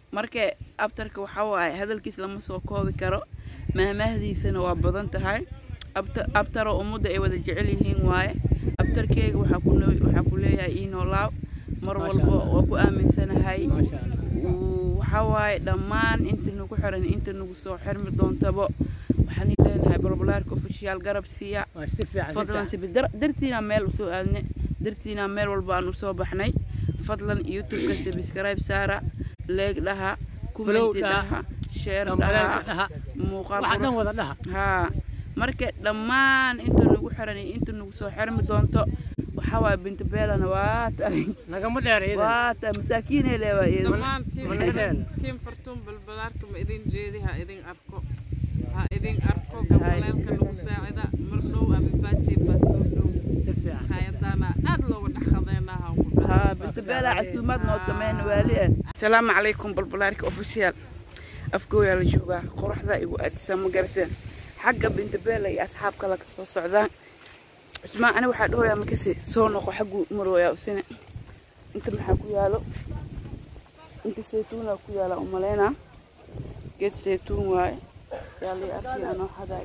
marka abtarka waxaa waaye hadalkiis lama soo koobi karo maahmaahdiisana waa badan tahay Abta- abtaroo ummadda ay wada jecel yihiin waaye abtarkeyga waxaa ku noo- waxaa ku leeyahay iinoo laaw mar Masha walba Allah. waa ku aaminsanahay maasha allah Uu- waxaa waaye dhammaan inta nagu xiran inta nagu soo xirmi doontabo waxaan leenahay balbalaarka ofishiyaal garab siiya waa si fiican si fadlan fiican sibi dar- dartiina meel usoo aadne dartiina meel walba aan usoo baxnay fadlan youtubeka subscribe saara leeg dhaha kumenti dhaha, dhaha sheer dambalaalka dhaha dhaha muuqaal waxa dhan qurux- wada dhaha haa marka dhammaan inta nagu xiran iyo inta nagu soo xirmi doonto waxaa waaye binta beelana waa tahay nagama dheer iyada waa tahay masaakiinay leewaa iyada dhammaan Mana dheer. tiim fartuun balbalaarka ma idin jeedi ha idin arko ha idin arko gabaleelka lagu saacida mar dhow abibaati baa soo dhow si fiican hayadaana aad looga dhexadeenaa ha ugu dhaha haa binta beela casuumaad noo sameyn waali ah asalaamu calaykum balbalaarka official afgooyaa la joogaa qoraxda igu aadisa ma garateen xagga binta beela iyo asxaab kale ka soo socdaan cismaan ani waxaa dhahoyaa makasi soo noqo xagguu marooyaa usine inta maxaa ku yaalo inta saytuunaa ku yaala umaleynaa geed saytuun waaye yaalii arkay anoo xadaay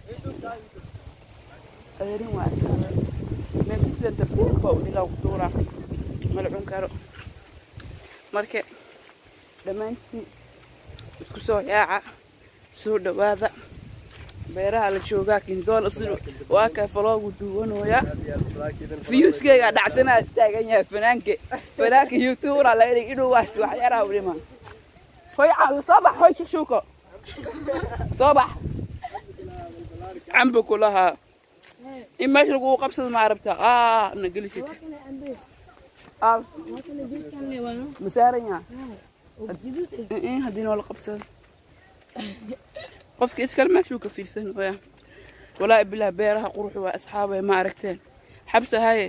adeerin waa meelkiisan tartiibka u dhigaa ku duuraa malcun karo marka dhammaantiin isku soo yaaca soo dhawaada beeraha la joogaa kindool usul waa kaa faloogu duwanooya fiyuuskeyga dhacsanaa taagan yahay fanaanka fanaanka youtuberaa laga dhig inuu waashto waxyaaraha udhima hoy caawi soo bax hoy shukshuuko soo bax cambo kulahaa in meesha lagu qabsado ma arabtaa aa na gelisita aa ma saaran yaha in haddii noola qabsado qofka iskale meeshuu ka fiirsan waya walaahi bilah beeraha quruxu waa asxaabay ma aragteen xabsa haye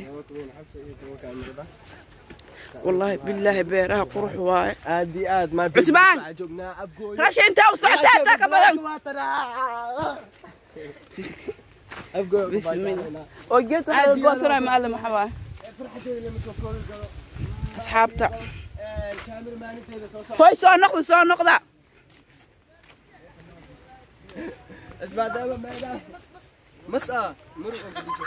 wallaahi bilaahi beeraha qurux waaye aad iyo aad ma Cusmaan! joognaa abgooy rasha intaa u socotaa taa ka badan abgooy bismillah oo geed waxaa laga goosanaya macallin maxaa waaye asxaabta hoy soo noqda soo noqda isbaadaaba meedaa masa muruqa gudisho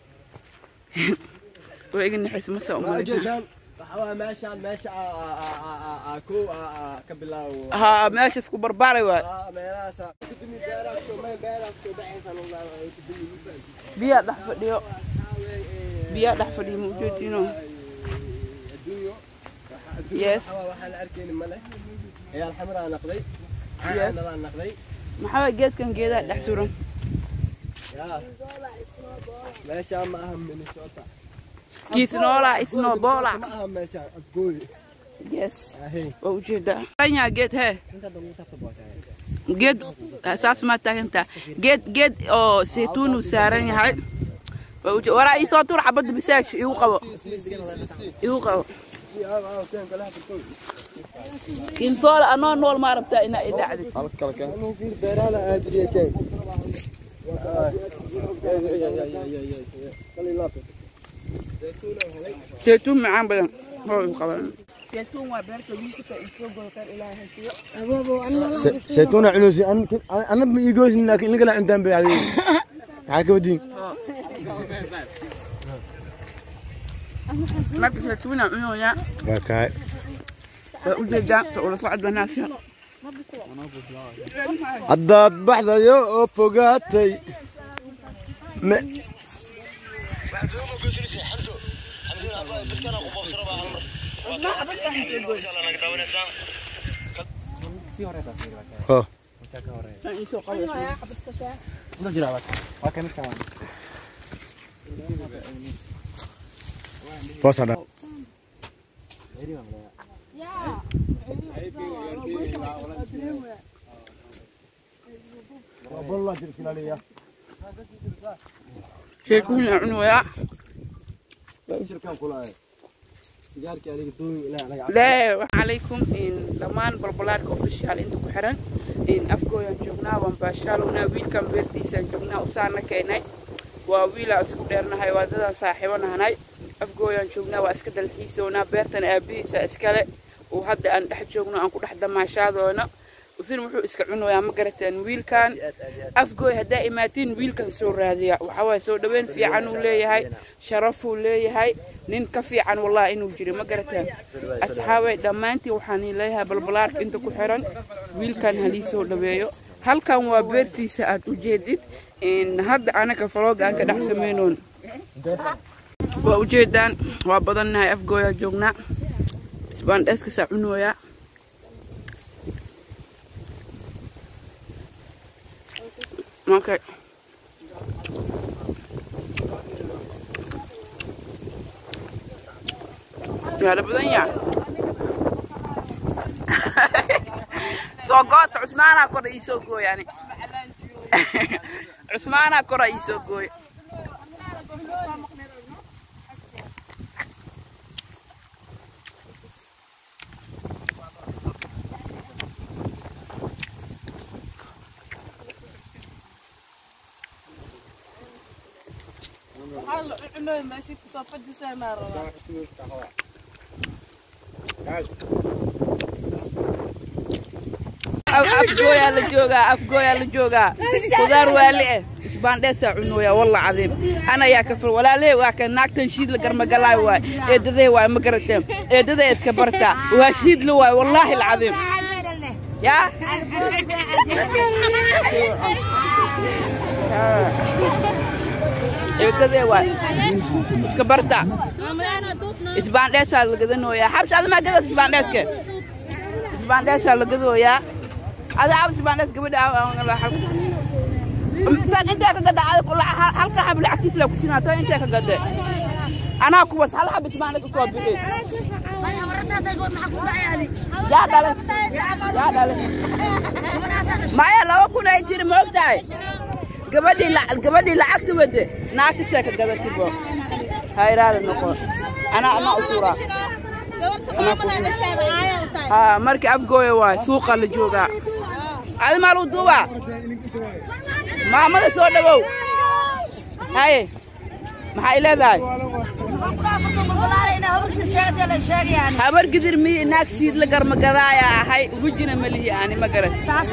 waa iga naxaysa masa ma umaleyn ujeedaan waxa waa meeshaan meesha kow ka bilaawo haa meesha isku barbaaray waay meelahaas kudumi beeraha kusoo may beeraha kusoo baxaysan kudumi biyaa dhex fadhiyo biyaa dhex fadhiyo ma ujeedino adduunyo Yes. waxaa la arkayni male ciyaal xamaraa naqday Yes. caanalaa naqday maxaa waay geedkan geedaha dhex suran yaa meeshaan ma aha minnesota kiisnoola isnoobola ma aha meeshaan afgooy yes ahay waa ujeedaa ranyaa geed hee geed saas maa taagantaa geed geed oo saytuun uu saaran yahay waa uje waraa iisoo tur xabadda bisaaj igu qabo igu qabo kinsoola anoo nool maa rabtaa inaa i dhacdid beeraha aadriye keen saytuun macaan badan hoo igu qaban saytuun waa beerta wiilkata isoo godotaan ilaahay siiyo saytuuna cunusi ana ma iigoosin laakiin inagala cuntaan bay adiga maxaa ka wadiin marka saytuuna cunoyaa waa kaay waa ujeedaa sa ula socod wanaagsan haddaad baxdayo oo fogaatay me ho Aan iisoo qabo boosadha saytuuna cunoyaa lee waxaa calaykum dhammaan balbalaarka ofishaal inta ku xiran afgooyaan joognaa waan baashaalowna wiilkan beertiisaan joognaa usaana keenay waa wiilaa isku dheernahay waadadan saaxiibo nahanay afgooyaan joognaa waa iska dalxiisownaa beertan aabihiisa iskale oo hadda aan dhex joogno aan ku dhex damaashaadoona usin wuxuu iska cunoyaa ma garateen wiilkan afgooy haddaa imaatiin wiilkan soo raadiya waxawaaye soo dhaweyn fiican uu leeyahay sharafuu leeyahay nin ka fiican wallahi inuu jiro ma garateen asxaabay dhammaantiin waxaan leeyahay balbalaarka inta ku xiran wiilkan halii soo dhaweeyo halkan waa beertiisa aad u jeedid hadda anaga falooga aan ka dhex samaynoon waa ujeedaan waa badannahay afgooyaa joognaa isbaandheeskasaa cunooyaa Okay. Gaada badan yaa. Soo goosta Cusmaanaa kora ii soo gooy ani. Cusmaanaa kora ii soo gooy. afgooyaa la joogaa afgooyaa la joogaa qudaar waali eh isbaandheesaa cunooyaa walla cadiim anayaa ka fur walaalahey waa kan naagtan shiid la garmagalaay waay eedadey waay ma garateen eedadey iska bartaa waa shiid la waay wallaahi alcadiim yaa eedadey waay iska barta isbaandheesaa la gadanooyaa xabsi admaa gadas isbaandheeske isbaandheesaa la gadooyaa ada abs baandas gabadha tan intee ka gada halka xab lacagtiis la kusinaa tan intee ka gade anaa kuwas hal xab isbaandas u soo bixi yaa dhale yaa dhale maya laba kun ay jiri ma ogtahay gabadhii gabadhii lacagta wade naagtisee ka gadati bo hayraada noqo anaa anaa u tuuraa markii afgooya waay suuqa la joogaa adi maal u duubaa maamada soo dhawow haye maxaa i leedahay habar gidir mi naag siid la garmagadaaya ahay wejina malihi ani ma garat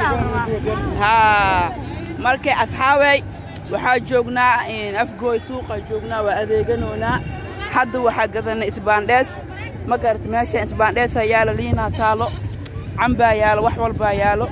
haa markay asxaabey waxaa joognaa afgooy suuqa joognaa waa adeeganoonaa hadda waxaa gadanay isbaandhees ma garat meesha isbaandheesaa yaala liinaa taalo cambaa yaalo wax walbaa yaalo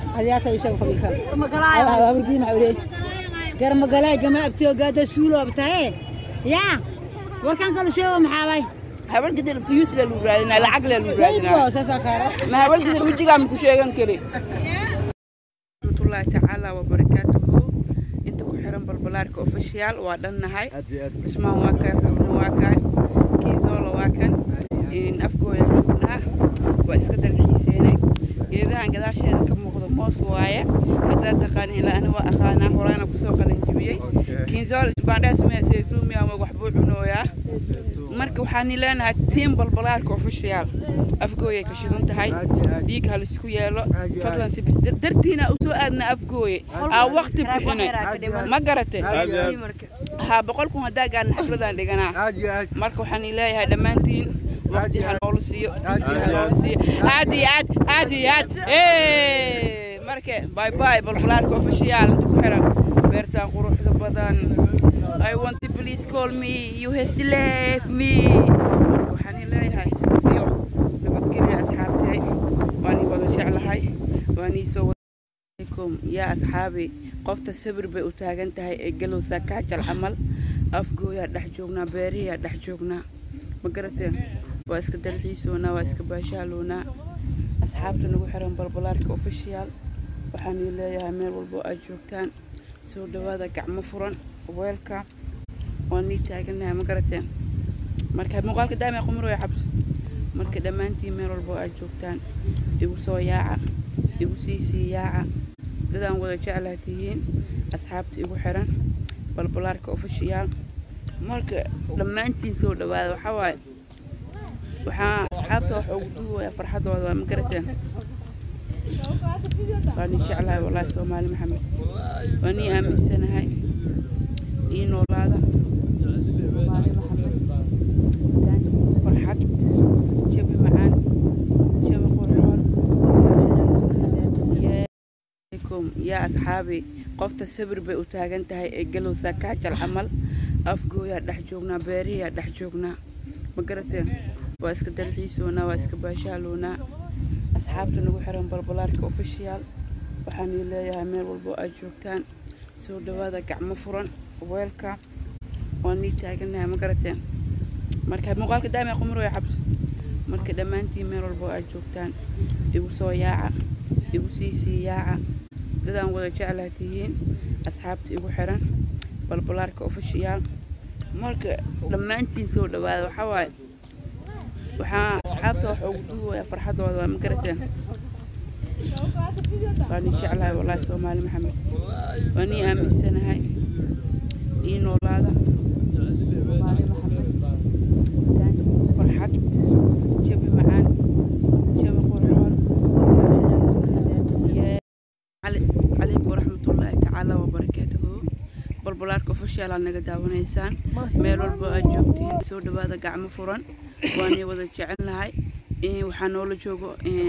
garmagalay gama abtiyo gaada suulo abtaye yaa warkan kala sheego maxaabay habar gidir fiyuus le lagu raadinaa lacag le lagu raadinaa Aybo, saasaa kaara ma habar gidir wejigaa ma ku sheegan kari raxmatullaahi tacaala wabarakaatuhu inta ku xiran balbalaarka ofishiyaal waa dhannahay cusmaan waa kan xusna waa kan kiizoola waa kan afgooya joognaa waa iska dalxiiseenay geedahan gadaasheeda ka muuqda moos waaye haddaad taqaanin ilaa ani waa aqaanaa horaana kusoo qalanjibiyey kiinzool isbaandhaas mee saytuumi ama waxbuu cunooyaa marka waxaan leenahay tiim balbalaarka ofishiyaal afgooyay ka shidan tahay dhiig halisku yeelo fadlan sibis dartiina u soo aadna afgooye aa waqti bixinay ma garate haa boqol kun haddaa gaarna xafladaan dhiganaa marka waxaan leeyahay dhammaantiin waqti ha noola siiyo waqti ha noola siiyo aad iyo aad aad iyo aad Hey! marka bye bye balbalaarka ofishiyaal inta ku xiran beertaan quruxda badan I want to please call me you have to leave me marka waxaan leeyahay siyo nabadgelyo asxaabtay waan ii wada jeclahay waan ii soo عليكم يا أصحابي قفت السبر بي وتاغنتها إقلو ساكاجل عمل أفقو يا دحجوغنا بيري يا دحجوغنا مقرتين واسك دلحيسونا واسك باشالونا أصحابتنا نقو حرم بالبلارك أوفيشيال waxaan ii leeyahay meel walbo aad joogtaan soo dhawaada gacmo furan weelka waan nii taaganahay ma garateen marka muuqaalka daama qumroya xabs marka dhammaantiin meel walbo aad joogtaan igu soo yaaca igu sii sii yaaca dadaan wada jeclaa tihiin asxaabta igu xiran balbalaarka ofishiyaal marka dhammaantiin soo dhawaada waxaa waaye waxaa asxaabta wax ugu duubayaa farxadooda waa ma garateen waan ii jeclahay wallaahi soomaali maxamed waan ii aaminsanahay ii noolaada soomaali maxamed farxad jabi macaan jabi calaykum yaa asxaabi qofta sabir bay u taagan tahay ee galowsaa kaajal camal afgooyaa dhex joognaa beeriyaa dhex joognaa ma garateen waa iska dalxiisoonaa waa iska baashaaloonaa asxaabta nagu xiran balbalaarka official waxaan ii leeyahay meel walbo aad joogtaan soo dhawaada gacmo furan weelka waan nii taaganahay ma garateen marka muuqaalka daa'ima qumrooya xabs marka dhammaantiin meel walbo aad joogtaan igu soo yaaca igu sii sii yaaca dadaan wada jeclaa tihiin asxaabta igu xiran balbalaarka official marka dhammaantiin soo dhawaada waxaa waaye waxaa asxaabta waxa ugu duuwaya farxadooda waa ma garateen waa nii jeclahay wallaahi soomaali maxamed waa nii aaminsanahay ii noolaada soomaali maxamed farxad jabi macaan jabi qurxoon calaykum waraxmatullaahi tacaala wabarakaatuhu balbalaarka official aad naga daawanaysaan meel walba aad joogtiin soo dhawaada gacmo furan waanay wada jecelnahay waxaa noola joogo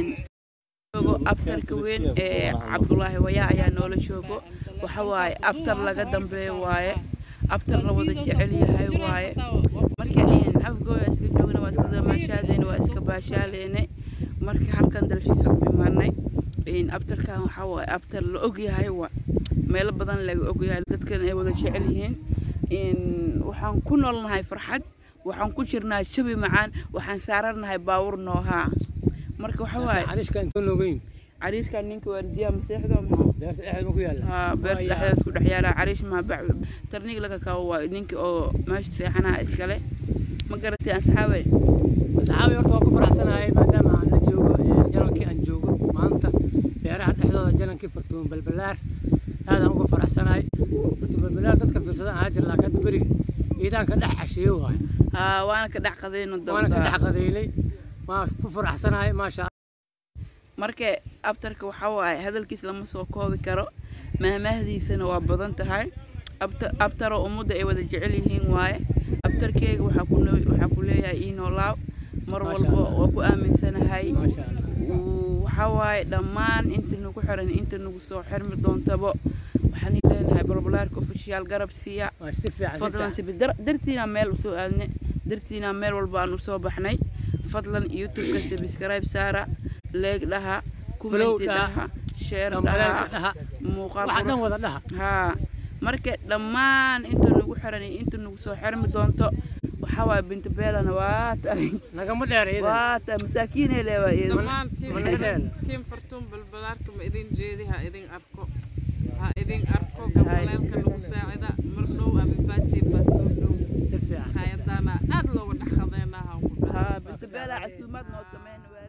joogo abtarka weyn ee cabdulaahi wayaa ayaa noola joogo waxa waaye abtar laga dambeeyo waaye abtar la wada jecel yahay waaye marka afgooya iska joogna waa iska damaashaadeyna waa iska baashaaleyna marka halkan dalxiisa ku imaanay abtarkan waxaa waaye abtar la ogyahay waa meelo badan laga ogyahay dadkan ay wada jecel yihiin waxaan ku noolnahay farxad waxaan ku jirnaa jabi macaan waxaan saaranahay baawur noohaa marka waxa waaye cariishka intuu noogeyn cariishkan ninka waardiyaa maseexda maxaa beerta dhexdeed ma ku yaalla haa beerta dhexdeeda isku dhex yaalaa cariish maa bac tarniig laga kaabo waayo ninka oo meesha seexanaha iskale ma garatay asxaabay asxaabi horta waan ku faraxsanahay maadaama aan la joogo ee jalankii aan joogo maanta beeraha dhexdooda jalankii fartuun balbalaar aadaan uga faraxsanahay fartuun balbalaar dadka fiirsadan ahaa jir laakiin hadda beriga ciidaan ka dhex casheeye waayo haa waana ka dhex qadayno waana ka dhex dabda qadeynay waan ku faraxsanahay maasha marka abtarka waxaa waaye hadalkiis lama soo koobi karo maahmaahdiisana waa badan tahay Abta- abtaroo ummadda ay wada jecel yihiin waaye abtarkeyga waxaa ku noo- waxaa ku leeyahay ii noolaaw mar Maasha walba Allah. waa ku aaminsanahay maasha allah Uu- waxaa waaye dhammaan inta nagu xiran inta nagu soo xirmi doontabo waxaan ii leenahay balbalaarka official garab siiya waa si fiican si fadlan fiican sibi dar- dartiina meel usoo aadne dartiina meel walba aan usoo baxnay fadlan youtubeka subscribe saara leeg dhaha kumenti dhaha, dhaha sheer dambaleelka dhaha dhaha muuqaal waxa dhan qurux- wada dhaha haa marka dhammaan inta nagu xiran iyo inta nagu soo xirmi doonto waxaa waaye binta beelana waa tahay nagama dheer iyada waa tahay masaakiinay leewaa iyada dhammaan tiim Mana dheer. tiim fartuun balbalaarka ma idin jeedi ha idin arko ha idin arko gabaleelka lagu saacida mar dhow abibaati baa soo dhow si fiican si fiican hayadaana aad looga dhex qadeenaa ha ku dhaha haa binta beelaa casuumaad noo sameyn waa